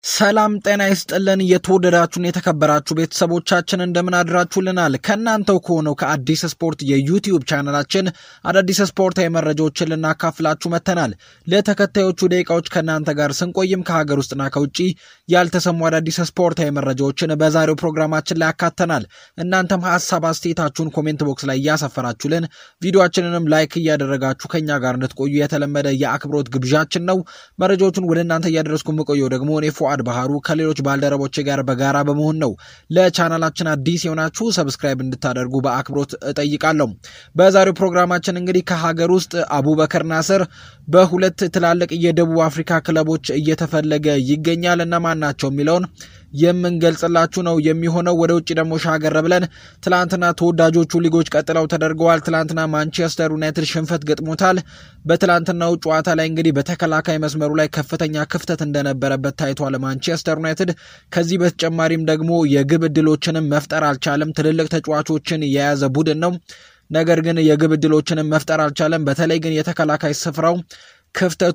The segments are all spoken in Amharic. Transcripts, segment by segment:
ሰላም ጤና ይስጥልን። የተወደዳችሁን የተከበራችሁ ቤተሰቦቻችን እንደምን አድራችሁልናል? ከእናንተው ከሆነው ከአዲስ ስፖርት የዩቲዩብ ቻናላችን አዳዲስ ስፖርታዊ መረጃዎችን ልናካፍላችሁ መጥተናል። ለተከታዮቹ ደቂቃዎች ከእናንተ ጋር ስንቆይም ከሀገር ውስጥና ከውጭ ያልተሰሙ አዳዲስ ስፖርታዊ መረጃዎችን በዛሬው ፕሮግራማችን ላይ ያካተናል። እናንተም ሀሳብ አስተያየታችሁን ኮሜንት ቦክስ ላይ እያሰፈራችሁልን ቪዲዮችንንም ላይክ እያደረጋችሁ ከኛ ጋር እንድትቆዩ የተለመደ የአክብሮት ግብዣችን ነው። መረጃዎቹን ወደ እናንተ እያደረስኩ የምቆየው ደግሞ እኔ ፉአድ ባህሩ ከሌሎች ባልደረቦች ጋር በጋራ በመሆን ነው። ለቻናላችን አዲስ የሆናችሁ ሰብስክራይብ እንድታደርጉ በአክብሮት እጠይቃለሁ። በዛሬው ፕሮግራማችን እንግዲህ ከሀገር ውስጥ አቡበከር ናስር በሁለት ትላልቅ የደቡብ አፍሪካ ክለቦች እየተፈለገ ይገኛል። እነማን ናቸው የሚለውን የምንገልጽላችሁ ነው የሚሆነው። ወደ ውጭ ደግሞ ሻገር ብለን ትላንትና ተወዳጆቹ ሊጎች ቀጥለው ተደርገዋል። ትላንትና ማንቸስተር ዩናይትድ ሽንፈት ገጥሞታል። በትላንትናው ጨዋታ ላይ እንግዲህ በተከላካይ መስመሩ ላይ ከፍተኛ ክፍተት እንደነበረበት ታይቷል። ማንቸስተር ዩናይትድ ከዚህ በተጨማሪም ደግሞ የግብ ዕድሎችንም መፍጠር አልቻለም። ትልልቅ ተጫዋቾችን የያዘ ቡድን ነው። ነገር ግን የግብ ዕድሎችንም መፍጠር አልቻለም። በተለይ ግን የተከላካይ ስፍራው ክፍተቱ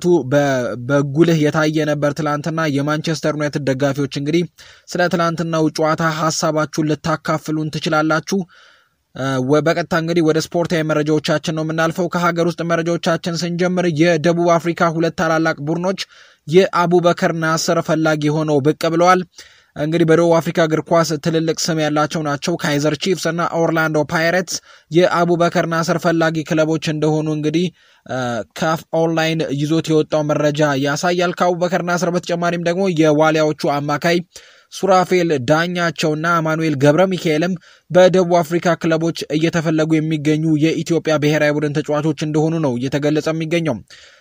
በጉልህ የታየ ነበር ትላንትና። የማንቸስተር ዩናይትድ ደጋፊዎች እንግዲህ ስለ ትላንትናው ጨዋታ ሀሳባችሁን ልታካፍሉን ትችላላችሁ። በቀጥታ እንግዲህ ወደ ስፖርታዊ መረጃዎቻችን ነው የምናልፈው። ከሀገር ውስጥ መረጃዎቻችን ስንጀምር የደቡብ አፍሪካ ሁለት ታላላቅ ቡድኖች የአቡበከር ናስር ፈላጊ ሆነው ብቅ ብለዋል። እንግዲህ በደቡብ አፍሪካ እግር ኳስ ትልልቅ ስም ያላቸው ናቸው። ካይዘር ቺፍስ እና ኦርላንዶ ፓይሬትስ የአቡበከር ናስር ፈላጊ ክለቦች እንደሆኑ እንግዲህ ካፍ ኦንላይን ይዞት የወጣው መረጃ ያሳያል። ከአቡበከር ናስር በተጨማሪም ደግሞ የዋሊያዎቹ አማካይ ሱራፌል ዳኛቸውና አማኑኤል ገብረ ሚካኤልም በደቡብ አፍሪካ ክለቦች እየተፈለጉ የሚገኙ የኢትዮጵያ ብሔራዊ ቡድን ተጫዋቾች እንደሆኑ ነው እየተገለጸ የሚገኘው።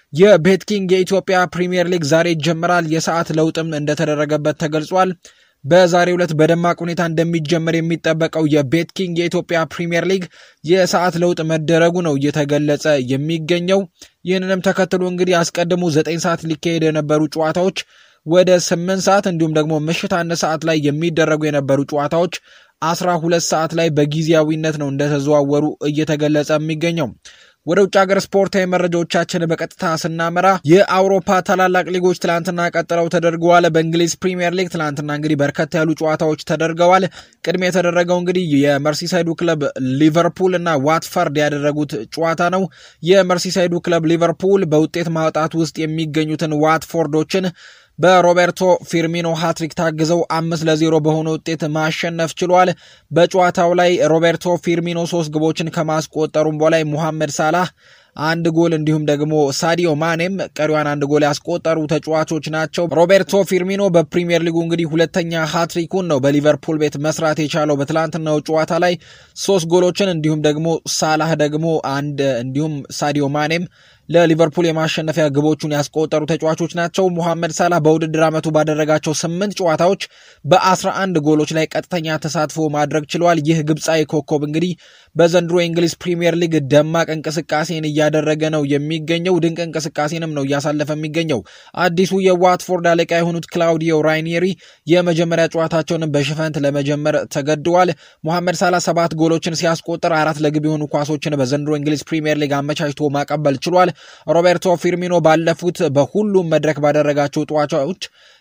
የቤትኪንግ የኢትዮጵያ ፕሪምየር ሊግ ዛሬ ይጀምራል። የሰዓት ለውጥም እንደተደረገበት ተገልጿል። በዛሬው ዕለት በደማቅ ሁኔታ እንደሚጀመር የሚጠበቀው የቤት ኪንግ የኢትዮጵያ ፕሪምየር ሊግ የሰዓት ለውጥ መደረጉ ነው እየተገለጸ የሚገኘው። ይህንንም ተከትሎ እንግዲህ አስቀድሞ ዘጠኝ ሰዓት ሊካሄድ የነበሩ ጨዋታዎች ወደ ስምንት ሰዓት እንዲሁም ደግሞ ምሽት አንድ ሰዓት ላይ የሚደረጉ የነበሩ ጨዋታዎች አስራ ሁለት ሰዓት ላይ በጊዜያዊነት ነው እንደተዘዋወሩ እየተገለጸ የሚገኘው። ወደ ውጭ ሀገር ስፖርታዊ መረጃዎቻችን በቀጥታ ስናመራ የአውሮፓ ታላላቅ ሊጎች ትላንትና ቀጥለው ተደርገዋል። በእንግሊዝ ፕሪምየር ሊግ ትላንትና እንግዲህ በርከት ያሉ ጨዋታዎች ተደርገዋል። ቅድሚያ የተደረገው እንግዲህ የመርሲሳይዱ ክለብ ሊቨርፑል እና ዋትፈርድ ያደረጉት ጨዋታ ነው። የመርሲሳይዱ ክለብ ሊቨርፑል በውጤት ማውጣት ውስጥ የሚገኙትን ዋትፎርዶችን በሮቤርቶ ፊርሚኖ ሃትሪክ ታግዘው አምስት ለዜሮ በሆነ ውጤት ማሸነፍ ችሏል። በጨዋታው ላይ ሮቤርቶ ፊርሚኖ ሶስት ግቦችን ከማስቆጠሩም በላይ ሙሐመድ ሳላህ አንድ ጎል እንዲሁም ደግሞ ሳዲዮ ማኔም ቀሪዋን አንድ ጎል ያስቆጠሩ ተጫዋቾች ናቸው። ሮቤርቶ ፊርሚኖ በፕሪሚየር ሊጉ እንግዲህ ሁለተኛ ሃትሪኩን ነው በሊቨርፑል ቤት መስራት የቻለው በትላንትናው ጨዋታ ላይ ሶስት ጎሎችን እንዲሁም ደግሞ ሳላህ ደግሞ አንድ እንዲሁም ሳዲዮ ማኔም ለሊቨርፑል የማሸነፊያ ግቦቹን ያስቆጠሩ ተጫዋቾች ናቸው። ሙሐመድ ሳላህ በውድድር ዓመቱ ባደረጋቸው ስምንት ጨዋታዎች በአስራ አንድ ጎሎች ላይ ቀጥተኛ ተሳትፎ ማድረግ ችሏል። ይህ ግብፃዊ ኮከብ እንግዲህ በዘንድሮ የእንግሊዝ ፕሪምየር ሊግ ደማቅ እንቅስቃሴን እያደረገ ነው የሚገኘው። ድንቅ እንቅስቃሴንም ነው እያሳለፈ የሚገኘው። አዲሱ የዋትፎርድ አለቃ የሆኑት ክላውዲዮ ራይኒሪ የመጀመሪያ ጨዋታቸውንም በሽፈንት ለመጀመር ተገድዋል። ሙሐመድ ሳላህ ሰባት ጎሎችን ሲያስቆጥር አራት ለግብ የሆኑ ኳሶችን በዘንድሮ እንግሊዝ ፕሪምየር ሊግ አመቻችቶ ማቀበል ችሏል። ሮቤርቶ ፊርሚኖ ባለፉት በሁሉም መድረክ ባደረጋቸው ጨዋታዎች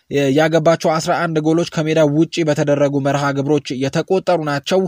ያገባቸው 11 ጎሎች ከሜዳ ውጪ በተደረጉ መርሃ ግብሮች የተቆጠሩ ናቸው።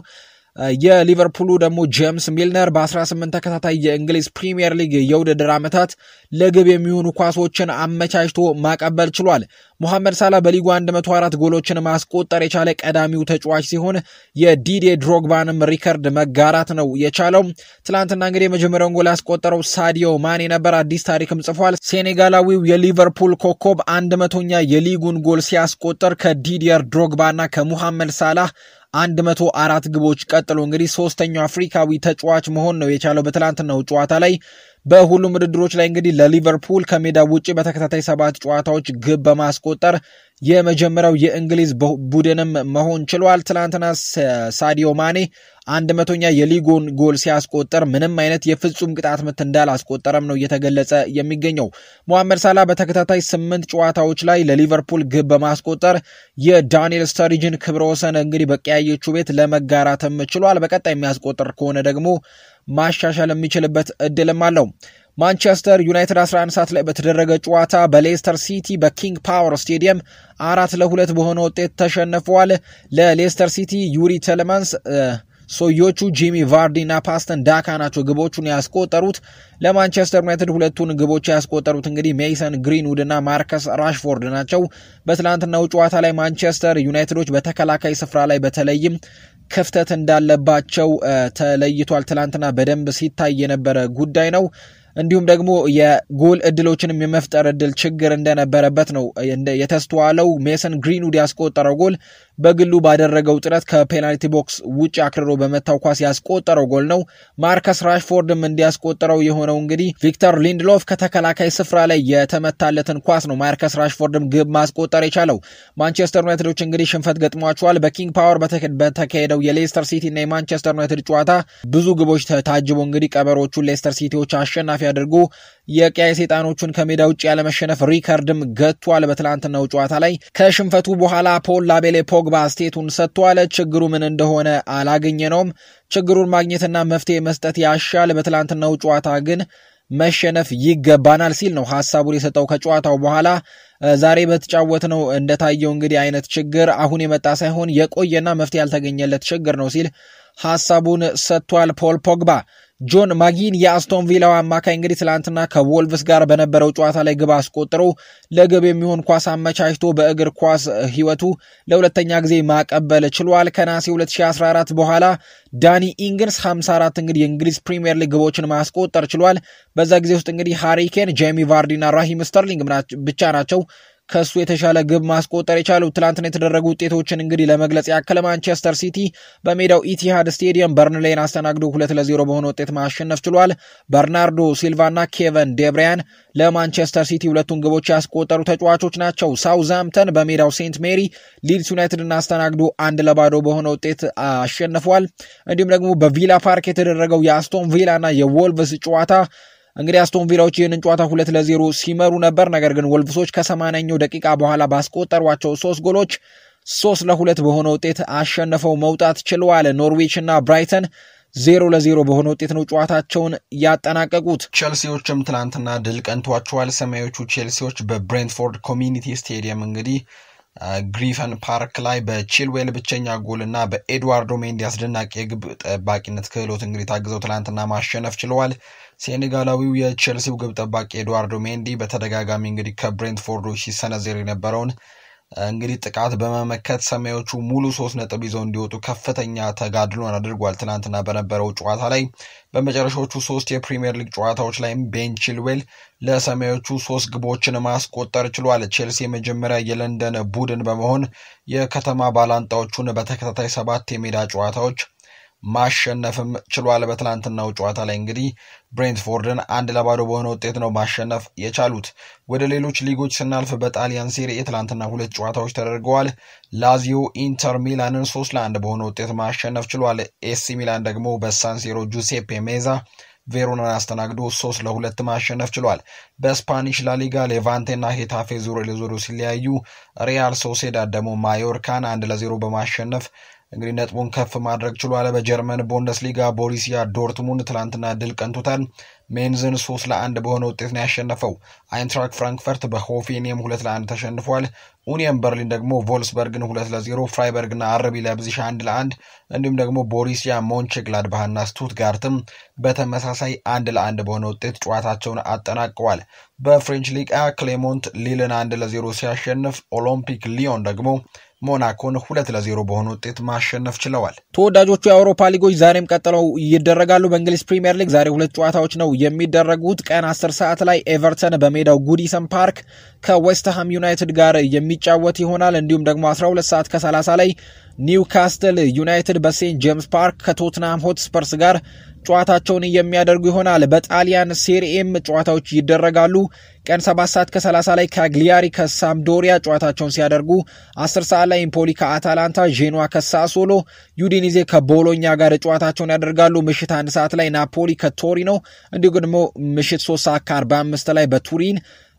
የሊቨርፑሉ ደግሞ ጄምስ ሚልነር በ18 ተከታታይ የእንግሊዝ ፕሪምየር ሊግ የውድድር ዓመታት ለግብ የሚሆኑ ኳሶችን አመቻችቶ ማቀበል ችሏል። ሙሐመድ ሳላ በሊጉ 104 ጎሎችን ማስቆጠር የቻለ ቀዳሚው ተጫዋች ሲሆን የዲዴ ድሮግባንም ሪከርድ መጋራት ነው የቻለው። ትላንትና እንግዲህ የመጀመሪያውን ጎል ያስቆጠረው ሳዲዮ ማኔ ነበር። አዲስ ታሪክም ጽፏል። ሴኔጋላዊው የሊቨርፑል ኮከብ አንድ መቶኛ የሊጉን ጎል ሲያስቆጠር ከዲዲየር ድሮግባና ከሙሐመድ ሳላህ አንድ መቶ አራት ግቦች ቀጥሎ እንግዲህ ሶስተኛው አፍሪካዊ ተጫዋች መሆን ነው የቻለው በትላንትናው ጨዋታ ላይ። በሁሉም ውድድሮች ላይ እንግዲህ ለሊቨርፑል ከሜዳ ውጭ በተከታታይ ሰባት ጨዋታዎች ግብ በማስቆጠር የመጀመሪያው የእንግሊዝ ቡድንም መሆን ችሏል። ትናንትና ሳዲዮ ማኔ አንድ መቶኛ የሊጉን ጎል ሲያስቆጠር ምንም አይነት የፍጹም ቅጣት ምት እንዳላስቆጠረም ነው እየተገለጸ የሚገኘው። ሞሐመድ ሳላ በተከታታይ ስምንት ጨዋታዎች ላይ ለሊቨርፑል ግብ በማስቆጠር የዳንኤል ስተሪጅን ክብረ ወሰን እንግዲህ በቀያዮቹ ቤት ለመጋራትም ችሏል። በቀጣይ የሚያስቆጥር ከሆነ ደግሞ ማሻሻል የሚችልበት እድልም አለው። ማንቸስተር ዩናይትድ 11 ሰዓት ላይ በተደረገ ጨዋታ በሌስተር ሲቲ በኪንግ ፓወር ስቴዲየም አራት ለሁለት በሆነ ውጤት ተሸንፈዋል። ለሌስተር ሲቲ ዩሪ ቴለማንስ ሶዮቹ ጂሚ ቫርዲ እና ፓስተን ዳካ ናቸው ግቦቹን ያስቆጠሩት። ለማንቸስተር ዩናይትድ ሁለቱን ግቦች ያስቆጠሩት እንግዲህ ሜይሰን ግሪንውድ እና ማርከስ ራሽፎርድ ናቸው። በትላንትናው ጨዋታ ላይ ማንቸስተር ዩናይትዶች በተከላካይ ስፍራ ላይ በተለይም ክፍተት እንዳለባቸው ተለይቷል። ትላንትና በደንብ ሲታይ የነበረ ጉዳይ ነው። እንዲሁም ደግሞ የጎል እድሎችንም የመፍጠር እድል ችግር እንደነበረበት ነው የተስተዋለው። ሜሰን ግሪንውድ ያስቆጠረው ጎል በግሉ ባደረገው ጥረት ከፔናልቲ ቦክስ ውጭ አክርሮ በመታው ኳስ ያስቆጠረው ጎል ነው። ማርከስ ራሽፎርድም እንዲያስቆጠረው የሆነው እንግዲህ ቪክተር ሊንድሎፍ ከተከላካይ ስፍራ ላይ የተመታለትን ኳስ ነው ማርከስ ራሽፎርድም ግብ ማስቆጠር የቻለው። ማንቸስተር ዩናይትዶች እንግዲህ ሽንፈት ገጥሟቸዋል። በኪንግ ፓወር በተካሄደው የሌስተር ሲቲ እና የማንቸስተር ዩናይትድ ጨዋታ ብዙ ግቦች ታጅቦ እንግዲህ ቀበሮቹን ሌስተር ሲቲዎች አሸናፊ አድርጎ የቀያይ ሰይጣኖቹን ከሜዳ ውጭ ያለመሸነፍ ሪከርድም ገጥቷል። በትላንትናው ጨዋታ ላይ ከሽንፈቱ በኋላ ፖል ላቤሌ ፖግባ አስቴቱን ሰጥቷል። ችግሩ ምን እንደሆነ አላገኘነውም። ችግሩን ማግኘትና መፍትሄ መስጠት ያሻል። በትላንትናው ጨዋታ ግን መሸነፍ ይገባናል ሲል ነው ሀሳቡን የሰጠው ከጨዋታው በኋላ ዛሬ በተጫወት ነው እንደታየው እንግዲህ አይነት ችግር አሁን የመጣ ሳይሆን የቆየና መፍትሄ ያልተገኘለት ችግር ነው ሲል ሀሳቡን ሰጥቷል ፖል ፖግባ። ጆን ማጊን የአስቶን ቪላው አማካይ እንግዲህ ትላንትና ከቮልቭስ ጋር በነበረው ጨዋታ ላይ ግብ አስቆጥሮ ለግብ የሚሆን ኳስ አመቻችቶ በእግር ኳስ ሕይወቱ ለሁለተኛ ጊዜ ማቀበል ችሏል። ከናሴ 2014 በኋላ ዳኒ ኢንግንስ 54 እንግዲህ የእንግሊዝ ፕሪምየር ሊግ ግቦችን ማስቆጠር ችሏል። በዛ ጊዜ ውስጥ እንግዲህ ሃሪኬን፣ ጄሚ ቫርዲና ራሂም ስተርሊንግ ብቻ ናቸው ከሱ የተሻለ ግብ ማስቆጠር የቻሉት ትላንትና የተደረጉ ውጤቶችን እንግዲህ ለመግለጽ ያክል ማንቸስተር ሲቲ በሜዳው ኢቲሃድ ስቴዲየም በርንሌይን አስተናግዶ ሁለት ለዜሮ በሆነ ውጤት ማሸነፍ ችሏል። በርናርዶ ሲልቫና ኬቨን ዴብሪያን ለማንቸስተር ሲቲ ሁለቱን ግቦች ያስቆጠሩ ተጫዋቾች ናቸው። ሳውዝሃምተን በሜዳው ሴንት ሜሪ ሊድስ ዩናይትድን አስተናግዶ አንድ ለባዶ በሆነ ውጤት አሸንፏል። እንዲሁም ደግሞ በቪላ ፓርክ የተደረገው የአስቶን ቪላና የዎልቭስ ጨዋታ እንግዲህ አስቶን ቪላዎች ይህንን ጨዋታ ሁለት ለዜሮ ሲመሩ ነበር። ነገር ግን ወልቭሶች ከሰማንያኛው ደቂቃ በኋላ ባስቆጠሯቸው ሶስት ጎሎች ሶስት ለሁለት በሆነ ውጤት አሸንፈው መውጣት ችለዋል። ኖርዊች እና ብራይተን ዜሮ ለዜሮ በሆነ ውጤት ነው ጨዋታቸውን ያጠናቀቁት። ቼልሲዎችም ትናንትና ድል ቀንቷቸዋል። ሰማያዎቹ ቼልሲዎች በብሬንትፎርድ ኮሚኒቲ ስቴዲየም እንግዲህ ግሪፈን ፓርክ ላይ በቺልዌል ብቸኛ ጎል እና በኤድዋርዶ ሜንዲ አስደናቂ የግብ ጠባቂነት ክህሎት እንግዲህ ታግዘው ትናንትና ማሸነፍ ችለዋል። ሴኔጋላዊው የቼልሲው ግብ ጠባቂ ኤድዋርዶ ሜንዲ በተደጋጋሚ እንግዲህ ከብሬንትፎርዶች ሲሰነዘር የነበረውን እንግዲህ ጥቃት በመመከት ሰማዮቹ ሙሉ ሶስት ነጥብ ይዘው እንዲወጡ ከፍተኛ ተጋድሎን አድርጓል። ትናንትና በነበረው ጨዋታ ላይ በመጨረሻዎቹ ሶስት የፕሪምየር ሊግ ጨዋታዎች ላይም ቤን ቺልዌል ለሰማዮቹ ሶስት ግቦችን ማስቆጠር ችሏል። ቼልሲ የመጀመሪያ የለንደን ቡድን በመሆን የከተማ ባላንጣዎቹን በተከታታይ ሰባት የሜዳ ጨዋታዎች ማሸነፍም ችሏል። በትላንትናው ጨዋታ ላይ እንግዲህ ብሬንትፎርድን አንድ ለባዶ በሆነ ውጤት ነው ማሸነፍ የቻሉት። ወደ ሌሎች ሊጎች ስናልፍ በጣሊያን ሴሪኤ ትላንትና ሁለት ጨዋታዎች ተደርገዋል። ላዚዮ ኢንተር ሚላንን ሶስት ለአንድ በሆነ ውጤት ማሸነፍ ችሏል። ኤሲ ሚላን ደግሞ በሳንሲሮ ጁሴፔ ሜዛ ቬሮናን አስተናግዶ ሶስት ለሁለት ማሸነፍ ችሏል። በስፓኒሽ ላሊጋ ሌቫንቴና ሄታፌ ዙሮ ለዞሮ ሲለያዩ ሪያል ሶሴዳድ ደግሞ ማዮርካን አንድ ለዜሮ በማሸነፍ እንግዲህ ነጥቡን ከፍ ማድረግ ችሏል። በጀርመን ቡንደስሊጋ ቦሪሲያ ዶርትሙንድ ትላንትና ድል ቀንቶታል። ሜንዝን ሶስት ለአንድ በሆነ ውጤት ነው ያሸነፈው። አይንትራክ ፍራንክፈርት በሆፌኒየም ሁለት ለአንድ ተሸንፏል። ኡኒየን በርሊን ደግሞ ቮልስበርግን ሁለት ለዜሮ፣ ፍራይበርግና አረቢ ለብዚሽ አንድ ለአንድ እንዲሁም ደግሞ ቦሪሲያ ሞንቼግላድባህና ስቱትጋርትም በተመሳሳይ አንድ ለአንድ በሆነ ውጤት ጨዋታቸውን አጠናቀዋል። በፍሬንች ሊጋ ክሌሞንት ሊልን አንድ ለዜሮ ሲያሸንፍ ኦሎምፒክ ሊዮን ደግሞ ሞናኮን ሁለት ለዜሮ በሆነ ውጤት ማሸነፍ ችለዋል። ተወዳጆቹ የአውሮፓ ሊጎች ዛሬም ቀጥለው ይደረጋሉ። በእንግሊዝ ፕሪምየር ሊግ ዛሬ ሁለት ጨዋታዎች ነው የሚደረጉት። ቀን 10 ሰዓት ላይ ኤቨርተን በሜዳው ጉዲሰን ፓርክ ከዌስትሃም ዩናይትድ ጋር የሚጫወት ይሆናል። እንዲሁም ደግሞ 12 ሰዓት ከ30 ላይ ኒውካስትል ዩናይትድ በሴንት ጄምስ ፓርክ ከቶትናም ሆትስፐርስ ጋር ጨዋታቸውን የሚያደርጉ ይሆናል። በጣሊያን ሴሪኤም ጨዋታዎች ይደረጋሉ። ቀን 7 ሰዓት ከ30 ላይ ካግሊያሪ ከሳምዶሪያ ጨዋታቸውን ሲያደርጉ 10 ሰዓት ላይ ኢምፖሊ ከአታላንታ፣ ዤኗ ከሳሶሎ፣ ዩዲኒዜ ከቦሎኛ ጋር ጨዋታቸውን ያደርጋሉ። ምሽት አንድ ሰዓት ላይ ናፖሊ ከቶሪኖ እንዲሁ ደግሞ ምሽት 3 ሰዓት ከ45 ላይ በቱሪን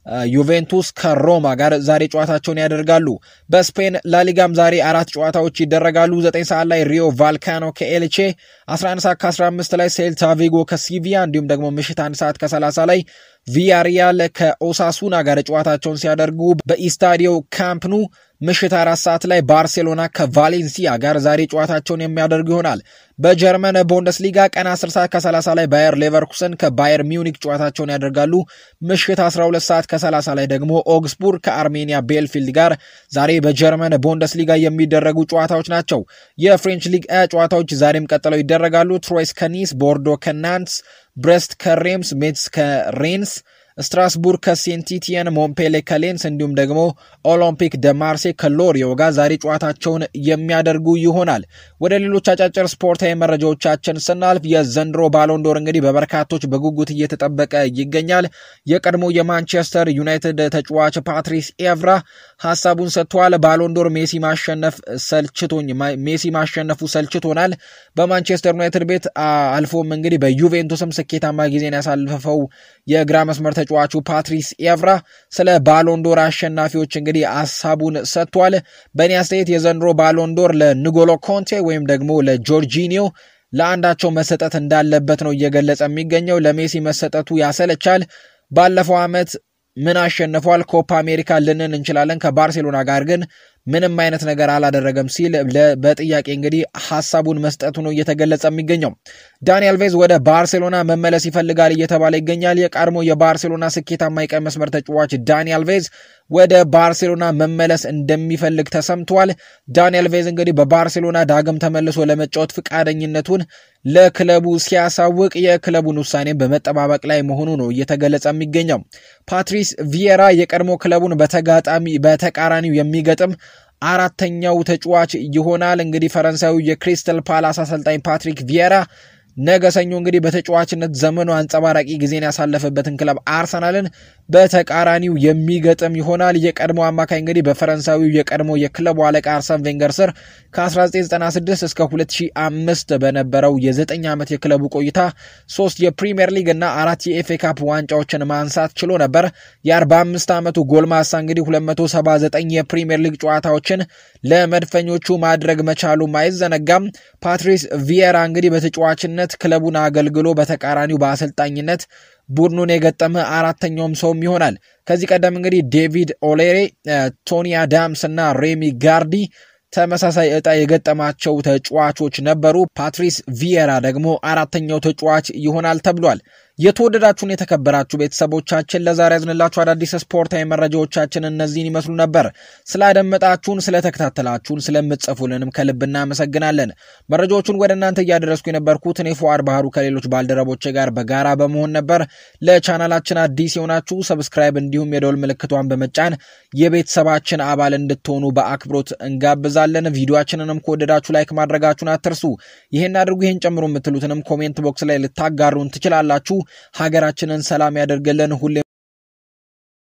ዩቬንቱስ ከሮማ ጋር ዛሬ ጨዋታቸውን ያደርጋሉ። በስፔን ላሊጋም ዛሬ አራት ጨዋታዎች ይደረጋሉ። 9 ሰዓት ላይ ሪዮ ቫልካኖ ከኤልቼ፣ 11 ሰዓት ከ15 ላይ ሴልታ ቪጎ ከሲቪያ እንዲሁም ደግሞ ምሽት 1 ሰዓት ከ30 ላይ ቪያሪያል ከኦሳሱና ጋር ጨዋታቸውን ሲያደርጉ በኢስታዲዮ ካምፕኑ ምሽት አራት ሰዓት ላይ ባርሴሎና ከቫሌንሲያ ጋር ዛሬ ጨዋታቸውን የሚያደርጉ ይሆናል። በጀርመን ቡንደስሊጋ ቀን 10 ሰዓት ከ30 ላይ ባየር ሌቨርኩሰን ከባየር ሚዩኒክ ጨዋታቸውን ያደርጋሉ። ምሽት 12 ሰዓት ከ30 ላይ ደግሞ ኦግስቡርግ ከአርሜኒያ ቤልፊልድ ጋር ዛሬ በጀርመን ቡንደስሊጋ የሚደረጉ ጨዋታዎች ናቸው። የፍሬንች ሊግ ጨዋታዎች ዛሬም ቀጥለው ይደረጋሉ። ትሮይስ ከኒስ፣ ቦርዶ ከናንትስ፣ ብሬስት ከሬምስ፣ ሜትስ ከሬንስ ስትራስቡርግ ከሴንቲቲየን፣ ሞምፔሌ ከሌንስ እንዲሁም ደግሞ ኦሎምፒክ ደ ማርሴ ከሎሪዮ ጋር ዛሬ ጨዋታቸውን የሚያደርጉ ይሆናል። ወደ ሌሎች አጫጭር ስፖርታዊ መረጃዎቻችን ስናልፍ የዘንድሮ ባሎንዶር እንግዲህ በበርካቶች በጉጉት እየተጠበቀ ይገኛል። የቀድሞ የማንቸስተር ዩናይትድ ተጫዋች ፓትሪስ ኤቭራ ሀሳቡን ሰጥቷል። ባሎንዶር ሜሲ ማሸነፍ ሰልችቶኝ ሜሲ ማሸነፉ ሰልችቶናል። በማንቸስተር ዩናይትድ ቤት አልፎም እንግዲህ በዩቬንቱስም ስኬታማ ጊዜን ያሳልፈው የግራ መስመር ተጫዋቹ ፓትሪስ ኤቭራ ስለ ባሎንዶር አሸናፊዎች እንግዲህ ሀሳቡን ሰጥቷል። በእኔ አስተያየት የዘንድሮ ባሎንዶር ለንጎሎ ኮንቴ ወይም ደግሞ ለጆርጂኒዮ ለአንዳቸው መሰጠት እንዳለበት ነው እየገለጸ የሚገኘው። ለሜሲ መሰጠቱ ያሰለቻል። ባለፈው ዓመት ምን አሸንፏል? ኮፓ አሜሪካ ልንን እንችላለን። ከባርሴሎና ጋር ግን ምንም አይነት ነገር አላደረገም ሲል በጥያቄ እንግዲህ ሀሳቡን መስጠቱ ነው እየተገለጸ የሚገኘው። ዳኒ አልቬዝ ወደ ባርሴሎና መመለስ ይፈልጋል እየተባለ ይገኛል። የቀድሞ የባርሴሎና ስኬታማ የቀኝ መስመር ተጫዋች ዳኒ አልቬዝ ወደ ባርሴሎና መመለስ እንደሚፈልግ ተሰምቷል። ዳኒ አልቬዝ እንግዲህ በባርሴሎና ዳግም ተመልሶ ለመጫወት ፈቃደኝነቱን ለክለቡ ሲያሳውቅ የክለቡን ውሳኔ በመጠባበቅ ላይ መሆኑ ነው እየተገለጸ የሚገኘው። ፓትሪስ ቪየራ የቀድሞ ክለቡን በተጋጣሚ በተቃራኒው የሚገጥም አራተኛው ተጫዋች ይሆናል። እንግዲህ ፈረንሳዊ የክሪስተል ፓላስ አሰልጣኝ ፓትሪክ ቪየራ ነገ ሰኞ እንግዲህ በተጫዋችነት ዘመኑ አንጸባራቂ ጊዜን ያሳለፈበትን ክለብ አርሰናልን በተቃራኒው የሚገጥም ይሆናል። የቀድሞ አማካይ እንግዲህ በፈረንሳዊው የቀድሞ የክለቡ አለቃ አርሰን ቬንገር ስር ከ1996 እስከ 2005 በነበረው የ9 ዓመት የክለቡ ቆይታ ሶስት የፕሪምየር ሊግ እና አራት የኤፍኤ ካፕ ዋንጫዎችን ማንሳት ችሎ ነበር። የ45 ዓመቱ ጎልማሳ እንግዲህ 279 የፕሪምየር ሊግ ጨዋታዎችን ለመድፈኞቹ ማድረግ መቻሉም አይዘነጋም። ፓትሪስ ቪየራ እንግዲህ በተጫዋችነት ክለቡን አገልግሎ በተቃራኒው በአሰልጣኝነት ቡድኑን የገጠመ አራተኛውም ሰውም ይሆናል። ከዚህ ቀደም እንግዲህ ዴቪድ ኦሌሬ፣ ቶኒ አዳምስ እና ሬሚ ጋርዲ ተመሳሳይ ዕጣ የገጠማቸው ተጫዋቾች ነበሩ። ፓትሪስ ቪየራ ደግሞ አራተኛው ተጫዋች ይሆናል ተብሏል። የተወደዳችሁን የተከበራችሁ ቤተሰቦቻችን ለዛሬ ያዝንላችሁ አዳዲስ ስፖርታዊ መረጃዎቻችን እነዚህን ይመስሉ ነበር። ስላደመጣችሁን፣ ስለተከታተላችሁን፣ ስለምትጽፉልንም ከልብ እናመሰግናለን። መረጃዎቹን ወደ እናንተ እያደረስኩ የነበርኩት እኔ ፉአድ ባህሩ ከሌሎች ባልደረቦቼ ጋር በጋራ በመሆን ነበር። ለቻናላችን አዲስ የሆናችሁ ሰብስክራይብ፣ እንዲሁም የደውል ምልክቷን በመጫን የቤተሰባችን አባል እንድትሆኑ በአክብሮት እንጋብዛለን። ቪዲዮችንንም ከወደዳችሁ ላይክ ማድረጋችሁን አትርሱ። ይህን አድርጉ፣ ይህን ጨምሮ የምትሉትንም ኮሜንት ቦክስ ላይ ልታጋሩን ትችላላችሁ። ሀገራችንን ሰላም ያደርግልን ሁሌ